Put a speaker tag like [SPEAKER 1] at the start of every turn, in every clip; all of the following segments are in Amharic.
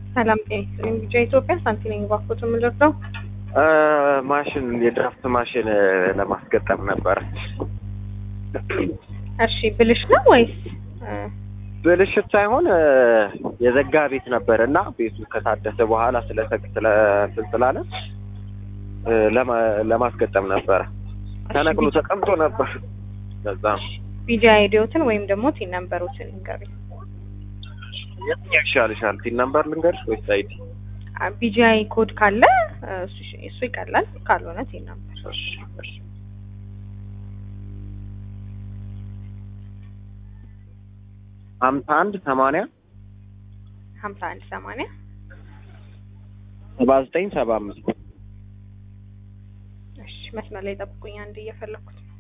[SPEAKER 1] ሰላም ጤና ይስጥልኝ። ቢጫ ኢትዮጵያ ሳንቲ ነኝ። ባኮት የምንረዳው
[SPEAKER 2] ማሽን የድራፍት ማሽን ለማስገጠም ነበረ።
[SPEAKER 1] እሺ ብልሽ ነው ወይስ
[SPEAKER 2] ብልሽት ሳይሆን የዘጋ ቤት ነበር እና ቤቱ ከታደሰ በኋላ ስለሰቅ ስለ እንትን ስላለ ለማ- ለማስገጠም ነበረ። ተነቅሎ ተቀምጦ ነበር። ለዛ ነው።
[SPEAKER 1] ቢጃ አይዲዮትን ወይም ደግሞ ቲን ነምበሮችን ንገሩኝ።
[SPEAKER 2] የትኛው ይሻልሻል? ቲን ነምበር ልንገርሽ ወይስ አይዲ?
[SPEAKER 1] ቢጂአይ ኮድ ካለ እሱ እሱ ይቀላል፣ ካልሆነ ቲን ነምበር።
[SPEAKER 2] እሺ፣ እሺ። ሀምሳ አንድ ሰማንያ
[SPEAKER 1] ሀምሳ አንድ ሰማንያ
[SPEAKER 2] ሰባ ዘጠኝ ሰባ አምስት
[SPEAKER 1] እሺ መስመር ላይ ጠብቁኝ፣ አንድ እየፈለኩት ነው።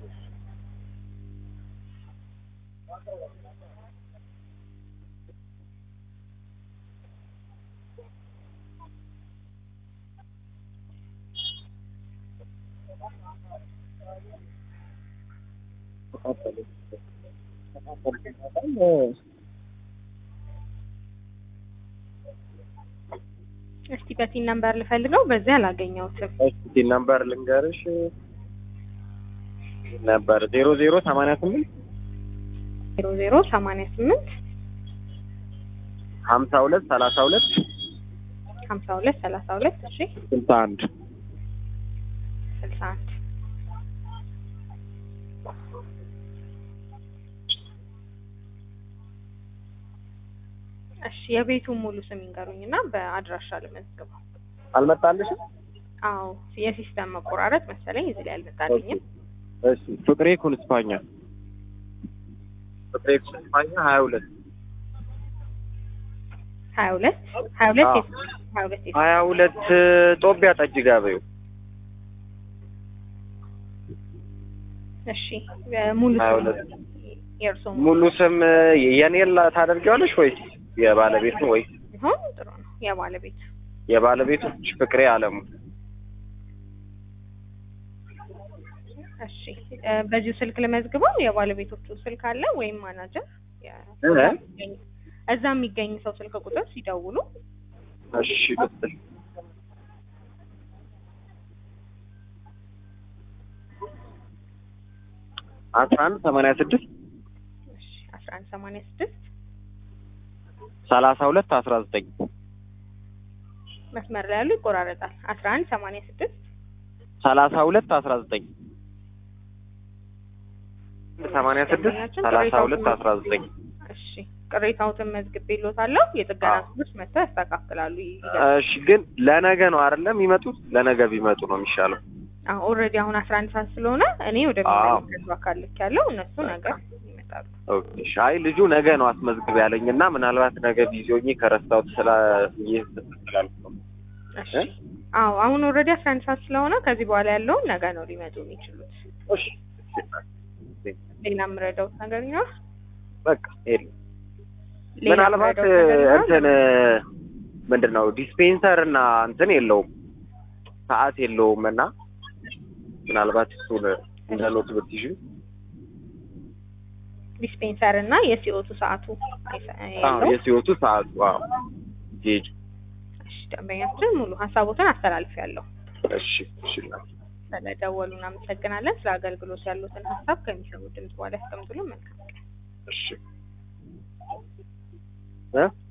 [SPEAKER 1] እስቲ በቲን ነምበር ልፈልገው፣ በዚህ አላገኘሁትም።
[SPEAKER 2] ቲን ነምበር ልንገርሽ ነበር ዜሮ ዜሮ ሰማንያ ስምንት
[SPEAKER 1] ዜሮ ዜሮ ሰማንያ ስምንት
[SPEAKER 2] ሀምሳ ሁለት ሰላሳ ሁለት
[SPEAKER 1] ሀምሳ ሁለት ሰላሳ ሁለት እሺ
[SPEAKER 2] ስልሳ አንድ
[SPEAKER 1] ስልሳ አንድ እሺ የቤቱን ሙሉ ስም ይንገሩኝ እና በአድራሻ ልመዝግበው።
[SPEAKER 2] አልመጣልሽም?
[SPEAKER 1] አዎ የሲስተም መቆራረጥ መሰለኝ እዚህ ላይ አልመጣልኝም።
[SPEAKER 2] እሺ ፍቅሬ ኩንስፓኛ ፍቅሬ ኩንስፓኛ ሀያ ሁለት
[SPEAKER 1] ሀያ ሁለት ሀያ ሁለት
[SPEAKER 2] አዎ።
[SPEAKER 1] የት- ሀያ ሁለት የት-
[SPEAKER 2] ሀያ ሁለት ጦቢያ ጠጅ ጋበዩ
[SPEAKER 1] እሺ ሙሉ
[SPEAKER 2] ሀያ
[SPEAKER 1] ስም
[SPEAKER 2] ሁለት
[SPEAKER 1] የእርስዎ
[SPEAKER 2] ሙሉ ስም የኔን ላ- ታደርጊዋለሽ ወይስ የባለቤቱ ወይ
[SPEAKER 1] ቢሆን ጥሩ ነው። የባለቤቱ
[SPEAKER 2] የባለቤቱ ፍቅሬ አለሙ
[SPEAKER 1] እሺ እ፣ በዚሁ ስልክ ልመዝግበው። የባለቤቶቹ ስልክ አለ ወይም ማናጀር የ-
[SPEAKER 2] እ?
[SPEAKER 1] እዛ የሚገኝ ሰው ስልክ ቁጥር ሲደውሉ
[SPEAKER 2] እሺ ልስጥሽ አስራ አንድ ሰማንያ ስድስት
[SPEAKER 1] እሺ አስራ አንድ ሰማንያ ስድስት
[SPEAKER 2] ሰላሳ ሁለት አስራ ዘጠኝ
[SPEAKER 1] መስመር ላይ ያሉ ይቆራረጣል። አስራ አንድ ሰማንያ ስድስት
[SPEAKER 2] ሰላሳ ሁለት አስራ ዘጠኝ ሰማንያ ስድስት ሰላሳ ሁለት አስራ ዘጠኝ
[SPEAKER 1] እሺ ቅሬታዎትን መዝግቤልዎታለሁ። የጥገና
[SPEAKER 2] አዎ።
[SPEAKER 1] ክፍሎች መጥተው ያስተካክላሉ።
[SPEAKER 2] እሺ ግን ለነገ ነው አይደለም የሚመጡት? ለነገ ቢመጡ ነው የሚሻለው።
[SPEAKER 1] ኦልሬዲ አሁን አስራ አንድ ሰዓት ስለሆነ እኔ
[SPEAKER 2] አዎ።
[SPEAKER 1] ወደሚመለከቱ አካል ልክ ያለው እነሱ ነገር ይመጣሉ።
[SPEAKER 2] ኦኬ እሺ። አይ ልጁ ነገ ነው አስመዝግብ ያለኝ እና ምናልባት ነገ ቢዚ ሆኜ ከረሳሁት ስላ ይህ ስላልኩ ነው።
[SPEAKER 1] እሺ አዎ አሁን ኦልሬዲ አስራ አንድ ሰዓት ስለሆነ ከዚህ በኋላ ያለውን ነገ ነው ሊመጡ የሚችሉት።
[SPEAKER 2] እሺ
[SPEAKER 1] ሌላ የምረዳውት ነገር ይኖር?
[SPEAKER 2] በቃ የለም።
[SPEAKER 1] ሌላ
[SPEAKER 2] ምናልባት
[SPEAKER 1] የምረዳውት ነገር ይኖር?
[SPEAKER 2] እንትን ምንድን ነው ዲስፔንሰር እና እንትን የለውም ሰዓት የለውም እና ምናልባት እሱን እንደ ኖት ብትይዥ
[SPEAKER 1] ዲስፔንሰር እና የሲኦቱ ሰዓቱ አይሰ-
[SPEAKER 2] አዎ
[SPEAKER 1] የለውም?
[SPEAKER 2] የሲወቱ ሰዓቱ አዎ ጌጅ
[SPEAKER 1] እሺ ደንበኛችን ሙሉ ሀሳቦትን አስተላልፊያለሁ።
[SPEAKER 2] እሺ እሺ እናቴ።
[SPEAKER 1] ስለደወሉ እናመሰግናለን። ስለ አገልግሎት ያሉትን ሀሳብ ከሚሰሙ ድምጽ በኋላ ያስቀምጡልን። መልካም ቀን።
[SPEAKER 2] እሺ እ